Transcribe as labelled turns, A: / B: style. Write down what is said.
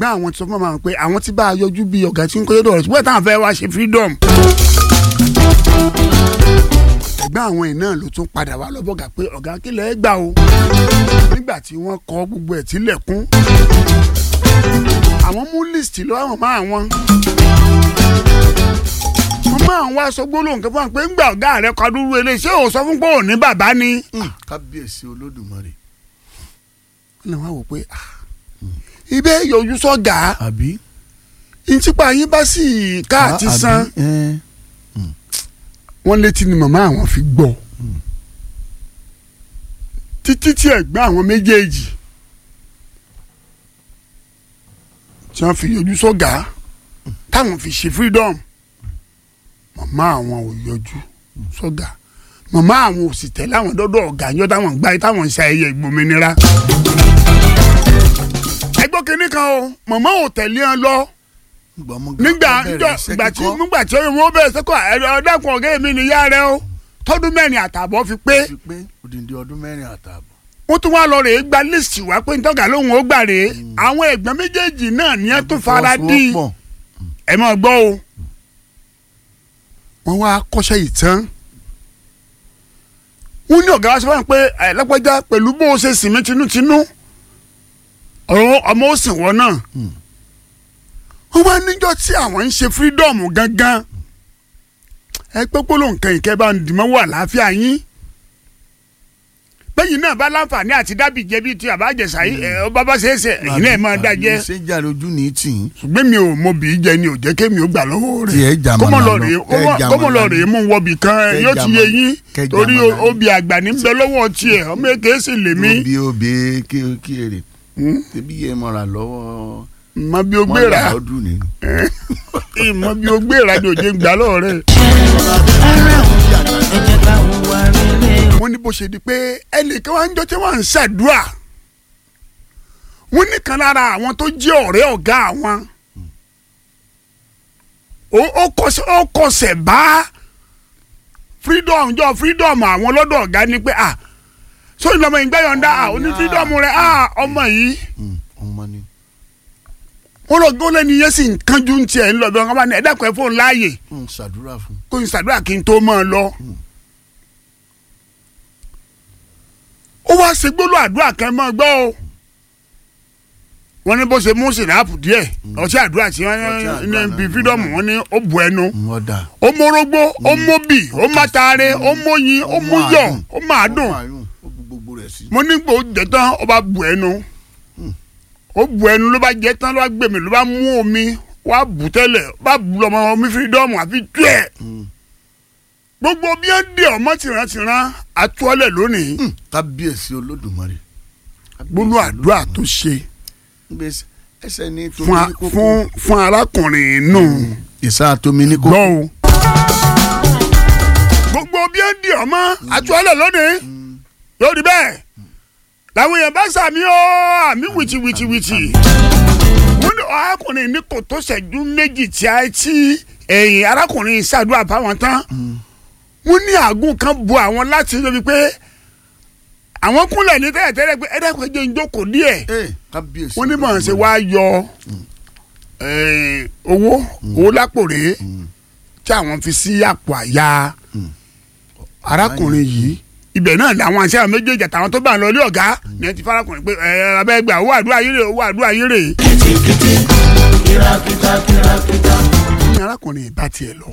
A: ẹ̀gbọ́n àwọn ti sọ fún màmá pé àwọn ti bá a yọjú bí ọ̀gá tí ń kọ́ yọ́dọ̀ rẹ̀ ṣùgbọ́n táwọn fẹ́ wá ṣe freedom. ẹ̀gbọ́n àwọn ẹ̀ náà ló tún padà wá lọ́bọ̀gà pé ọ̀gá kílẹ̀ ẹ̀ gbà o nígbà tí wọ́n kọ gbogbo ẹ̀ tilẹ̀kùn àwọn mú list lọ àwọn máa wọn wọ́n máa ń wá sọ gbólóhùn kan fún wa pé ńgbà ọ̀gá rẹ̀ kọ dúró ilé ṣé ò sọ fún pé ò ní bàbá ni.
B: kábíyèsí olódùmarè.
A: wọ́n lè wá wò pé ah, ibẹ̀ yọjú sọ́gà
B: àbí.
A: ntípa yín bá sì ká àti
B: àbí,
A: san
B: ẹ,
A: wọ́n létí ni màmá àwọn fi gbọ́ títí tí ẹ̀gbọ́n àwọn méjèèjì tí wọ́n fi yọjú sọ́gà táwọn fi ṣe freedom màmá àwọn ò yọjú sọ́gà màmá àwọn ò sì tẹ̀lé àwọn dọ́dọ̀ ọ̀gá yọ táwọn ń gbá yìí táwọn ń ṣe ayẹyẹ ìgbòmìnira. ẹgbọ́n kínní kan o màmá ò tẹ̀lé wọn lọ
B: nígbà ọmọ
A: nígbà
B: gan bẹ̀rẹ̀
A: nígbà
B: iṣẹ́
A: nígbà tí
B: kíkọ́,
A: nígbà tí wọ́n bẹ̀rẹ̀ sẹ́kọ̀ ọ̀dẹ́kun ọ̀gá mi nìyá rẹ o tọ́dún mẹ́rin àtààbọ̀ fi pé
B: ti pé odindi ọdún mẹ́rin àtààbọ̀.
A: wọ́n tún wá lọ rèé gba lísì wá pé ntọ́gà lóhùn ó gbà rèé àwọn ẹ̀gbọ́n méjèèjì náà ní ẹ tún fara dí i
B: Fọwọ́sowọ́pọ̀.
A: ẹ máa gbọ́ o wọ́n wá kọ́ṣẹ́ yìí tán wọ́n ní ọ̀gá wa sọ fún mi pé ẹ lọ́pẹ́já pẹ̀lú bó o ṣe sìn mí tinútinú ọ̀rọ̀ ọmọ ó sìn wọ́n náà wọ́n wá níjọ́ tí àwọn ń ṣe freedom gangan ẹ pé gbólóhùn kan ìkẹ́ bá ń dìmọ́ wà láàfíà yín bẹ́yìn náà bá láǹfààní àti dábì jẹ́ bíi ti àbájẹsà yìí ẹ ọ bá bá ṣe é ṣe ẹ̀yin náà ẹ máa dá jẹ́
B: ṣé jà lójú ní tì í.
A: ṣùgbọ́n mi ò mọ bí í jẹ ni ò jẹ́ kémi ó gbà lọ́wọ́
B: Tí ẹ
A: rẹ̀
B: jà
A: kọ́mọ
B: màmá
A: lọ
B: lọ,
A: rèé
B: kẹ́ ẹ jà
A: kọ́mọ lọ
B: màmá
A: rèé mú wọbì kan ẹ
B: Kẹ́ ẹ
A: yóò
B: jà
A: ti yé
B: màmá-
A: yín
B: kẹ́ ẹ jà
A: torí
B: màmá yín.
A: obì àgbà ní bẹ lọ́wọ́ tiẹ̀ ọmọ èké sì lè mí
B: obi obi kí kí èrè. ebi yẹ mọ̀ra lọ́wọ́.
A: mọ bí o gbéra
B: mọ́ra ọdún ni.
A: mọ bí o gbéra ni òjé gbà lọ́wọ́ rẹ̀.
C: ẹ jẹ́ ká hùwà rere o.
A: wọ́n ní bó ṣe di pé ẹnìkan wá ń jọ tí wọ́n ń ṣàdúrà wọ́n nìkan lára àwọn tó jẹ́ ọ̀rẹ́ ọ̀gá àwọn ó- ó kọsẹ̀ ó kọsẹ̀ bá freedom jọ freedom àwọn lọ́dọ̀ ọ̀gá ni pé à sóyún lọ́mọ ìgbà yọ̀ǹda à ó ní freedom rẹ̀ à ọmọ yìí
B: Mm, ọmọ ni.
A: wọ́n lọ gbọ́ lẹ́ni yẹn sì ń kánjú ń tiẹ̀ ń lọ bí wọ́n bá ní ẹ̀dá kan fóun láàyè
B: ń ṣàdúrà fún.
A: kó n ṣàdúrà kí n tó mọ́ ọ lọ. ó wá ṣe gbólóhùn àdúrà kan mọ́ ọ gbọ́ o. wọ́n ní bó ṣe mú sìnáàpù díẹ̀ ọtí àdúrà tí wọ́n
B: Ọtí àdúrà
A: ní
B: náà
A: bí
B: ni
A: fídọ́ọ̀mù
B: wọ́n
A: wọ́n ní ó bu ẹnu.
B: Mm, ọ̀dà.
A: ó mórógbó ó móbì ó mátàárẹ̀ ó móyin ó múyọ̀ ó máa dùn.
B: ó bu gbogbo rẹ̀ sí.
A: mo ní gbò jẹ tán ó bá bu ẹnu ó bu ẹnu ló bá jẹ tán ló bá gbèmí ló bá mú omi wá bù tẹ́lẹ̀ ó bá bu lọ́mọ omi fírídọ́ọ̀mù àfi tú ẹ̀
B: Mm.
A: gbogbo bí ó dé ọmọ tìrántìrán àtúọ̀lẹ̀ lónìí
B: Mm, kábíyèsí olódùmarè.
A: gbólú àdúrà tó ṣe
B: Gbèsè ẹsẹ̀ ní
A: fún
B: tomi
A: a-
B: ní kókó.
A: fún fún arákùnrin nù
B: ìsá tomi ní
A: gbọ́
B: kókó.
A: o gbogbo bí ó dé ọmọ àtúọ̀lẹ̀ lónìí yóò rí bẹ́ẹ̀ làwọn èèyàn bá sàmì ó àmì wìtìwìtìwìtì wọ́n ní arákùnrin ní kò tó ṣẹ́jú méjì tí a ti ẹ̀yìn arákùnrin ṣàdúrà fáwọn tán wọ́n ní àgùn kan bu àwọn láti lóbi pé àwọn kúnlẹ̀ ní tẹ́lẹ̀tẹ́lẹ̀ pé ẹ̀dẹ́kùn ẹ̀jẹ̀ ń jókòó díẹ̀
B: ee kábíyèsí
A: wọ́n ní mọ̀ ṣe wá yọ eh, owó owó lápò rèé tí àwọn fi sí àpò àyà arákùnrin yìí ibẹ̀ náà làwọn àṣẹ àwọn méjèèjì àtàwọn tó bá ń lọ ilé ọ̀gá ní ẹ ti farakùnrin pé ẹ abẹ́ gbà owó àdúrà yìí rè owó àdúrà yìí rè.
C: kìtìkìtì kìràkìtà kìràkìtà.
A: ní arákùnrin ìbá tiẹ̀ lọ